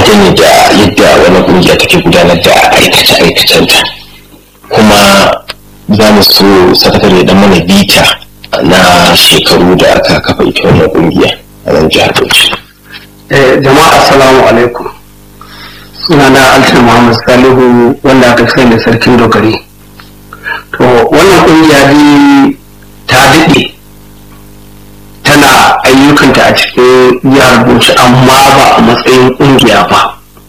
dangane da yadda wani kungiya take gudanar da aikace-aikacenta kuma za mu so sakatare dan mana bita na shekaru da aka kafa ita wannan kungiya a nan jihar Bauchi. jama'a assalamu alaikum sunana altin muhammad salihu wanda aka sani da sarkin dogari to wannan kungiya dai ta daɗe tana ayyukanta a cikin jihar bauchi amma ba a matsayin kungiya ba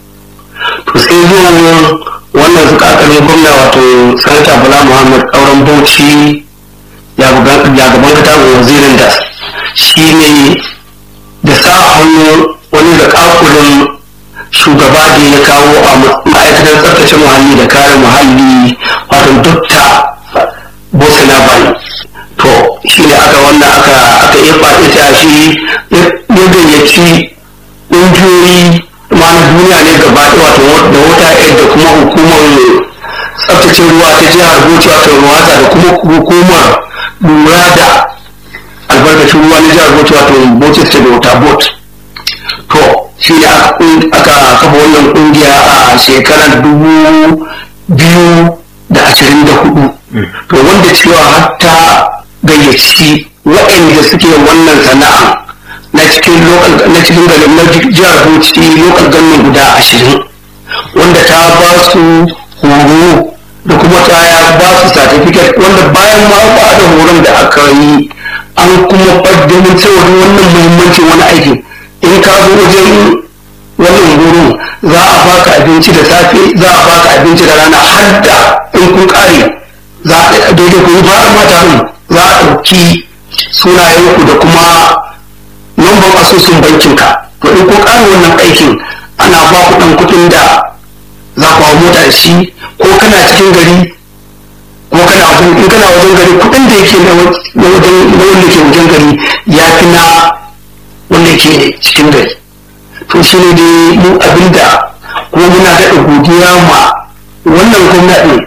to sai zuwa wannan zukakarin gwamna wato sanata bala muhammad kauran bauchi ya gaban katabin wazirin da shi ne da sa hannu wani da kakulin shugaba da ya kawo a ma'aikatar tsaftace muhalli da kare muhalli wato dokta bosina bani to shi ne aka wannan aka aka yi ita shi ya gayyaci ƙungiyoyi ma na duniya ne gaba wato da wata da kuma hukumar tsaftace ruwa ta jihar bauchi wato ruwasa da kuma hukumar lura da albarkacin ruwa na jihar bauchi wato bauchi state water board to shi ne aka kafa wannan kungiya a shekarar dubu biyu da ashirin da hudu to wanda cewa hatta gayyaci waɗanda suke wannan sana'a na cikin na cikin garin na jihar bauchi local government guda ashirin wanda ta ba su horo da kuma ta ba su certificate wanda bayan ma ba da horon da aka yi an kuma faddamin cewa wannan muhimmancin wani aikin in ka zo wajen wannan horo za a baka abinci da safe za a baka abinci da rana har da in kun kare za a daidai ku yi fara mata za a ɗauki sunayenku da kuma lambar asusun bankinka to in kun kare wannan aikin ana ba ku ɗan kuɗin da za ku hau mota da shi ko kana cikin gari ko kana wajen in kana wajen gari kuɗin da yake na wajen na wanda ke wajen gari ya fi na wanda ke cikin gari to shi ne dai mu abinda kuma muna daɗa godiya ma wannan gwamnatin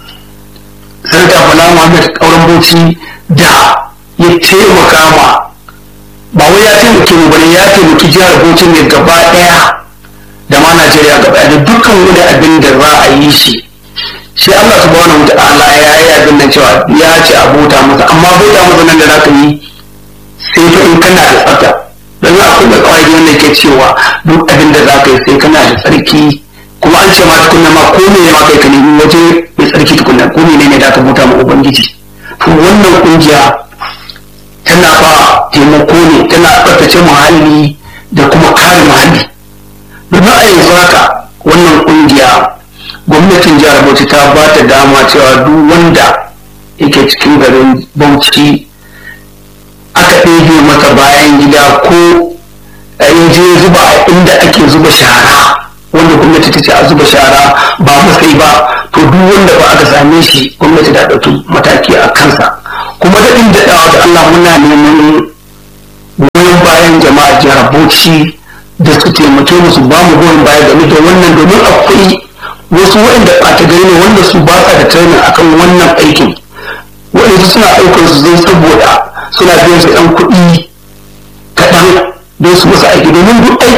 sarka bala muhammad kauran bauchi da ya taimaka ma ba wai ya taimake mu bane ya taimaki jihar bauchi ne gaba ɗaya da ma najeriya gaba ɗaya da dukkan wani abin da za a yi shi shi Allah subhanahu wa ta'ala ya yi abin nan cewa ya ce a bauta masa amma bauta masa nan da za ka yi sai fa in kana da tsafta don akwai da kawai wanda ke cewa duk abin da za ka yi sai kana da tsarki kuma an ce ma tukunna ma ko ne ma kai ka nemi waje mai tsarki tukunna ko ne ne da ka bauta ma ubangiji to wannan kungiya tana ba taimako ne tana tsaftace muhalli da kuma kare muhalli domin a yanzu haka wannan kungiya gwamnatin jihar bauchi ta ba ta dama cewa duk wanda yake cikin garin bauchi aka ɗebe masa bayan gida ko in je zuba a inda ake zuba shara wanda gwamnati ta ce a zuba shara ba masai ba to duk wanda ba aka same shi gwamnati ta ɗauki mataki a kansa kuma daɗin daɗawa da Allah muna neman goyon bayan jama'a jihar Bauchi da su taimake mu su ba mu goyon baya game da wannan domin akwai wasu waɗanda ɓata gari ne wanda su ba sa da training akan wannan aikin waɗanda suna ɗaukar su zai saboda suna biyan su ɗan kuɗi kaɗan don su musu aiki domin duk aiki